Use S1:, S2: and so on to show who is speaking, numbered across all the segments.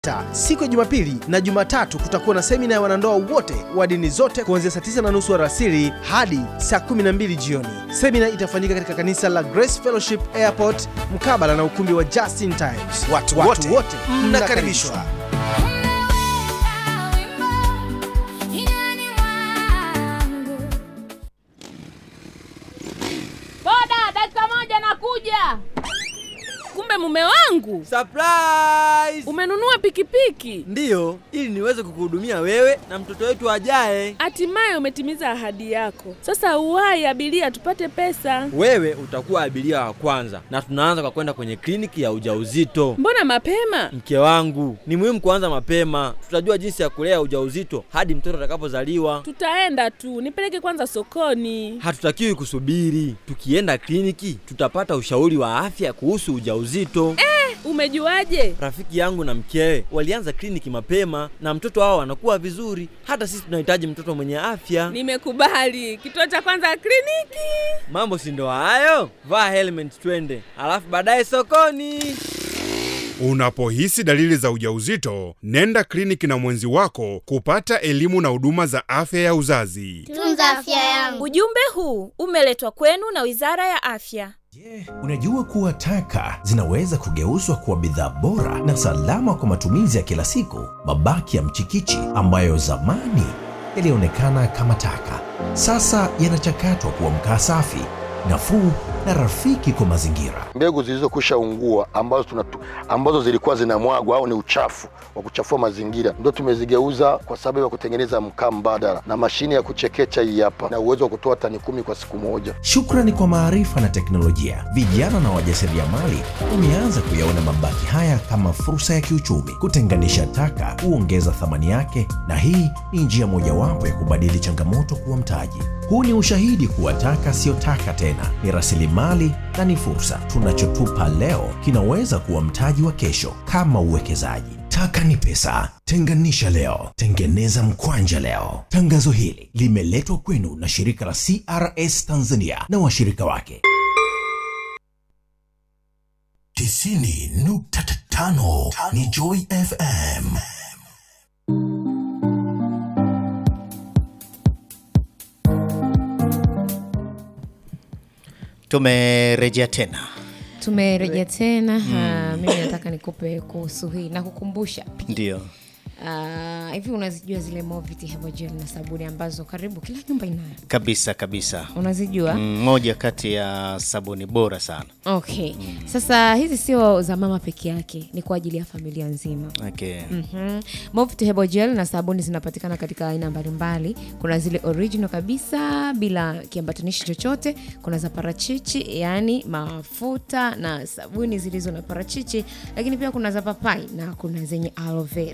S1: Siku ya Jumapili na Jumatatu kutakuwa na semina ya wanandoa wote wa dini zote kuanzia saa 9 na nusu alasiri hadi saa 12 jioni. Semina itafanyika katika kanisa la Grace Fellowship Airport mkabala na ukumbi wa Justin Times. Watu, watu wote mnakaribishwa.
S2: Boda, dakika moja nakuja. Kumbe mume wangu
S3: Surprise!
S2: umenunua pikipiki,
S3: Ndiyo, ili niweze kukuhudumia wewe na mtoto wetu ajaye.
S2: hatimaye umetimiza ahadi yako. Sasa uwahi abiria, tupate pesa.
S3: Wewe utakuwa abiria wa kwanza, na tunaanza kwa kwenda kwenye kliniki ya ujauzito.
S2: Mbona mapema?
S3: Mke wangu, ni muhimu kuanza mapema. Tutajua jinsi ya kulea ujauzito hadi mtoto atakapozaliwa.
S2: Tutaenda tu, nipeleke kwanza sokoni.
S3: Hatutakiwi kusubiri. Tukienda kliniki, tutapata ushauri wa afya kuhusu ujauzito.
S2: Umejuaje?
S3: Rafiki yangu na mkewe walianza kliniki mapema na mtoto wao anakuwa vizuri. Hata sisi tunahitaji mtoto mwenye afya.
S2: Nimekubali. Kituo cha kwanza kliniki.
S3: Mambo si ndo hayo? Vaa helmet twende, alafu baadaye sokoni.
S4: Unapohisi dalili za ujauzito, nenda kliniki na mwenzi wako kupata elimu na huduma za afya ya uzazi.
S5: Tunza afya yangu.
S6: Ujumbe huu umeletwa kwenu na Wizara ya Afya.
S7: Unajua kuwa taka zinaweza kugeuzwa kuwa bidhaa bora na salama kwa matumizi ya kila siku. Mabaki ya mchikichi ambayo zamani yalionekana kama taka, sasa yanachakatwa kuwa mkaa safi, nafuu na rafiki kwa mazingira.
S8: mbegu zilizokwisha ungua ambazo, tunatu, ambazo zilikuwa zinamwagwa au ni uchafu wa kuchafua mazingira ndio tumezigeuza kwa sababu ya kutengeneza mkaa mbadala na mashine ya kuchekecha hii hapa na uwezo wa kutoa tani kumi kwa siku moja.
S7: Shukrani kwa maarifa na teknolojia, vijana na wajasiriamali wameanza kuyaona mabaki haya kama fursa ya kiuchumi. Kutenganisha taka huongeza thamani yake, na hii ni njia mojawapo ya kubadili changamoto kuwa mtaji. Huu ni ushahidi kuwa taka siyo taka tena, ni rasilimali na ni fursa. Tunachotupa leo kinaweza kuwa mtaji wa kesho, kama uwekezaji. Taka ni pesa. Tenganisha leo, tengeneza mkwanja leo. Tangazo hili limeletwa kwenu na shirika la CRS Tanzania na washirika wake. tisini nukta tano ni Joy FM.
S9: Tumerejea tena.
S10: tumerejea tena mm. mimi nataka nikupe kuhusu hii na kukumbusha
S9: Ndio.
S10: Ah, hivi unazijua zile Moviti Herbal Gel na sabuni ambazo karibu kila nyumba inayo
S9: Kabisa kabisa.
S10: unazijua
S9: Mm, Moja kati ya sabuni bora sana.
S10: okay sasa hizi sio za mama peke yake ni kwa ajili ya familia nzima
S9: Okay.
S10: Mm-hmm. Movit Herbal Gel na sabuni zinapatikana katika aina mbalimbali. Kuna zile original kabisa bila kiambatanishi chochote, kuna za parachichi, yaani mafuta na sabuni zilizo na parachichi, lakini pia kuna za papai na kuna zenye aloe vera.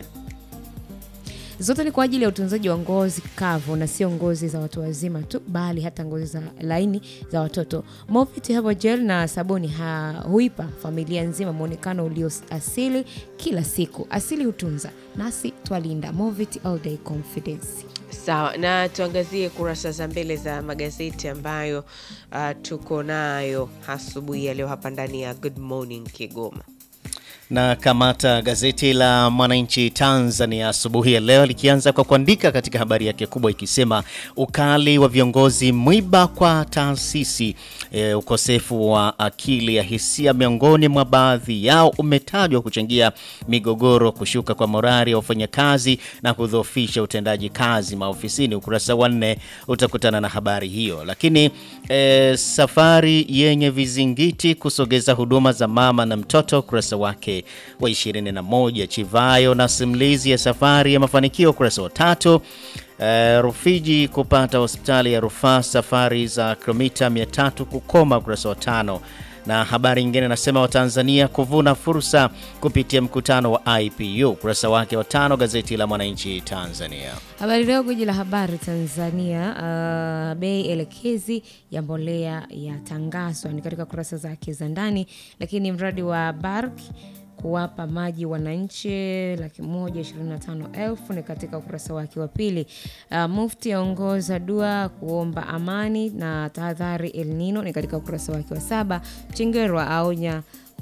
S10: Zote ni kwa ajili ya utunzaji wa ngozi kavu na sio ngozi za watu wazima tu, bali hata ngozi za laini za watoto. Movit Herbal Gel na sabuni ha, huipa familia nzima mwonekano ulio asili kila siku. Asili hutunza, nasi twalinda. Movit All Day Confidence.
S11: Sawa, na tuangazie kurasa za mbele za magazeti ambayo uh, tuko nayo asubuhi ya leo hapa ndani ya Good Morning Kigoma.
S9: Na kamata gazeti la Mwananchi Tanzania asubuhi ya leo likianza kwa kuandika katika habari yake kubwa ikisema ukali wa viongozi mwiba kwa taasisi. E, ukosefu wa akili ya hisia miongoni mwa baadhi yao umetajwa kuchangia migogoro, kushuka kwa morali ya wafanyakazi na kudhoofisha utendaji kazi maofisini. Ukurasa wa nne utakutana na habari hiyo, lakini e, safari yenye vizingiti kusogeza huduma za mama na mtoto, ukurasa wake wa 21. Chivayo na simulizi ya safari ya mafanikio, ukurasa wa tatu. Uh, Rufiji kupata hospitali ya rufaa safari za kilomita 300 kukoma, ukurasa wa tano. Na habari nyingine inasema Watanzania kuvuna fursa kupitia mkutano wa IPU, ukurasa wake wa tano, gazeti la Mwananchi Tanzania.
S10: Habari Leo, gwiji la habari Tanzania. Uh, bei elekezi ya mbolea yatangazwa ni katika kurasa zake za ndani, lakini mradi wa Bark kuwapa maji wananchi laki moja ishirini na tano elfu ni katika ukurasa wake wa pili. Uh, Mufti aongoza dua kuomba amani na tahadhari El Nino ni katika ukurasa wake wa saba. Chengerwa aonya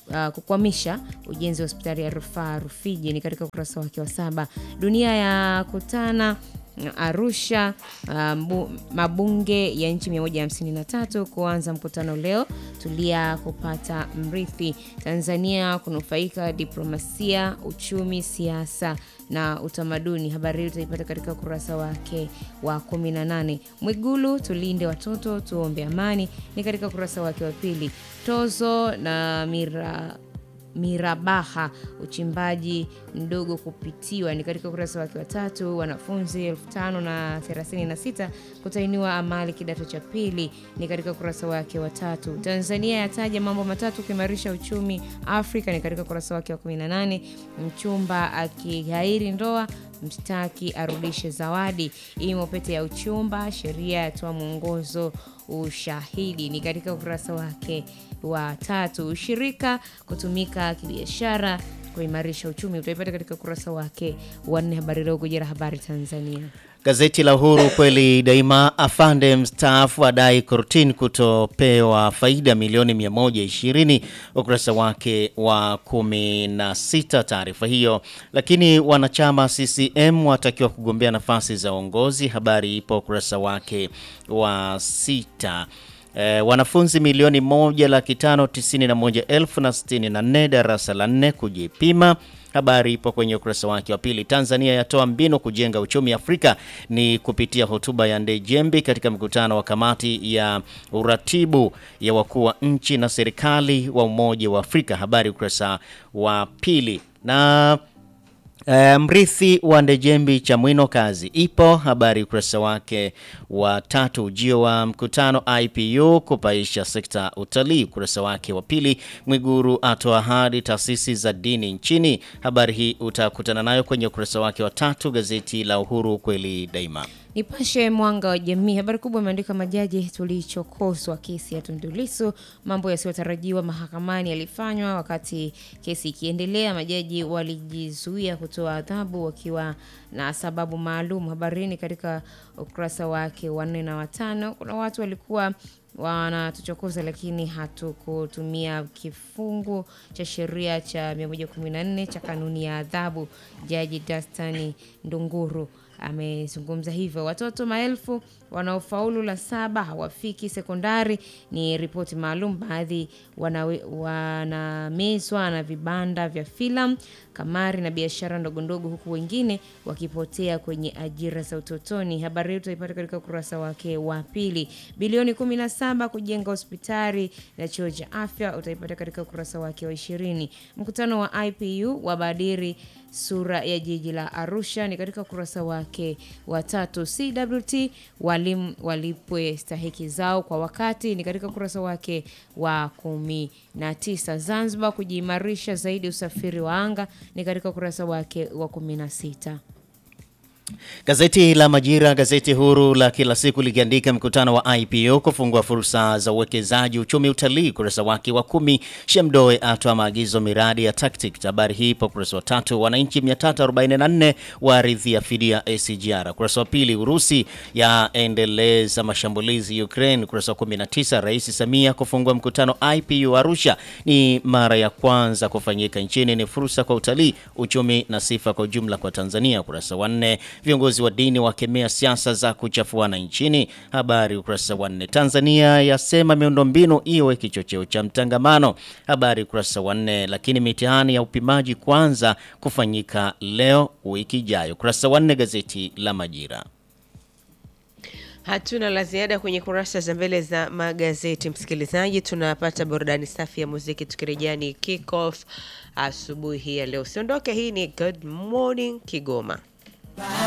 S10: uh, kukwamisha ujenzi wa hospitali ya rufaa Rufiji ni katika ukurasa wake wa saba. Dunia ya kutana Arusha, uh, mbu- mabunge ya nchi 153 kuanza mkutano leo. Tulia kupata mrithi. Tanzania kunufaika diplomasia, uchumi, siasa na utamaduni. Habari hii utaipata katika ukurasa wake wa 18. Mwigulu, tulinde watoto, tuombe amani ni katika ukurasa wake wa pili. Tozo na mira Mirabaha, uchimbaji mdogo kupitiwa ni katika ukurasa wake wa tatu. Wanafunzi elfu tano na thelathini na sita kutainiwa amali kidato cha pili ni katika ukurasa wake wa tatu. Tanzania yataja mambo matatu kuimarisha uchumi Afrika ni katika ukurasa wake wa 18. Mchumba akighairi ndoa mshtaki arudishe zawadi. Imo pete ya uchumba, sheria yatoa mwongozo ushahidi ni katika ukurasa wake wa tatu. Ushirika kutumika kibiashara kuimarisha uchumi utaipata katika ukurasa wake wa nne. Habari Leo, Gujira Habari Tanzania.
S9: Gazeti la Uhuru kweli daima, afande mstaafu adai kortini kutopewa faida milioni 120, ukurasa wake wa 16 taarifa hiyo. Lakini wanachama CCM watakiwa kugombea nafasi za uongozi, habari ipo ukurasa wake wa sita. E, wanafunzi milioni moja laki tano tisini na moja elfu na sitini na nne darasa la nne kujipima. Habari ipo kwenye ukurasa wake wa pili. Tanzania yatoa mbinu kujenga uchumi Afrika ni kupitia hotuba ya Ndejembi katika mkutano wa kamati ya uratibu ya wakuu wa nchi na serikali wa Umoja wa Afrika. Habari ukurasa wa pili na Uh, mrithi wa Ndejembi Chamwino kazi ipo habari ukurasa wake wa tatu. Ujio wa mkutano IPU kupaisha sekta utalii ukurasa wake wa pili. Mwiguru atoa ahadi taasisi za dini nchini, habari hii utakutana nayo kwenye ukurasa wake wa tatu. Gazeti la Uhuru kweli daima.
S10: Nipashe Mwanga wa Jamii, habari kubwa imeandika majaji tulichokozwa kesi ya Tundu Lissu, mambo yasiyotarajiwa mahakamani yalifanywa wakati kesi ikiendelea. Majaji walijizuia kutoa adhabu wakiwa na sababu maalum. Habari hii ni katika ukurasa wake wa nne na watano. Kuna watu walikuwa wanatuchokoza lakini hatukutumia kifungu cha sheria cha 114 cha kanuni ya adhabu. Jaji Dastani Ndunguru amezungumza hivyo. Watoto maelfu wanaofaulu la saba hawafiki sekondari, ni ripoti maalum. Baadhi wanawe- wanamezwa na vibanda vya filamu, kamari na biashara ndogondogo, huku wengine wakipotea kwenye ajira za utotoni. Habari hii utaipata katika ukurasa wake wa pili. Bilioni 17 kujenga hospitali na chuo cha afya utaipata katika ukurasa wake wa ishirini. Mkutano wa IPU wabadiri sura ya jiji la Arusha ni katika ukurasa wake wa tatu. CWT walimu walipwe stahiki zao kwa wakati ni katika ukurasa wake wa kumi na tisa. Zanzibar kujiimarisha zaidi usafiri wa anga ni katika ukurasa wake wa kumi na sita.
S9: Gazeti la Majira, gazeti huru la kila siku likiandika mkutano wa IPO kufungua fursa za uwekezaji uchumi utalii, ukurasa wake wa kumi. Shemdoe atoa maagizo miradi ya TACTIC, habari hii ipo ukurasa wa tatu. Wananchi 344 waaridhia fidia ACGR, ukurasa wa pili. Urusi yaendeleza mashambulizi Ukraine, ukurasa wa 19. Rais Samia kufungua mkutano IPU Arusha, ni mara ya kwanza kufanyika nchini, ni fursa kwa utalii, uchumi na sifa kwa ujumla kwa Tanzania, ukurasa wa nne. Viongozi wa dini wakemea siasa za kuchafuana nchini, habari ukurasa wa nne. Tanzania yasema miundombinu iwe kichocheo cha mtangamano, habari ukurasa wa nne. Lakini mitihani ya upimaji kwanza kufanyika leo wiki ijayo, ukurasa wa nne. Gazeti la Majira.
S11: Hatuna la ziada kwenye kurasa za mbele za magazeti, msikilizaji. Tunapata burudani safi ya muziki, tukirejea ni kick off asubuhi hii ya leo. Usiondoke, hii ni Good Morning Kigoma.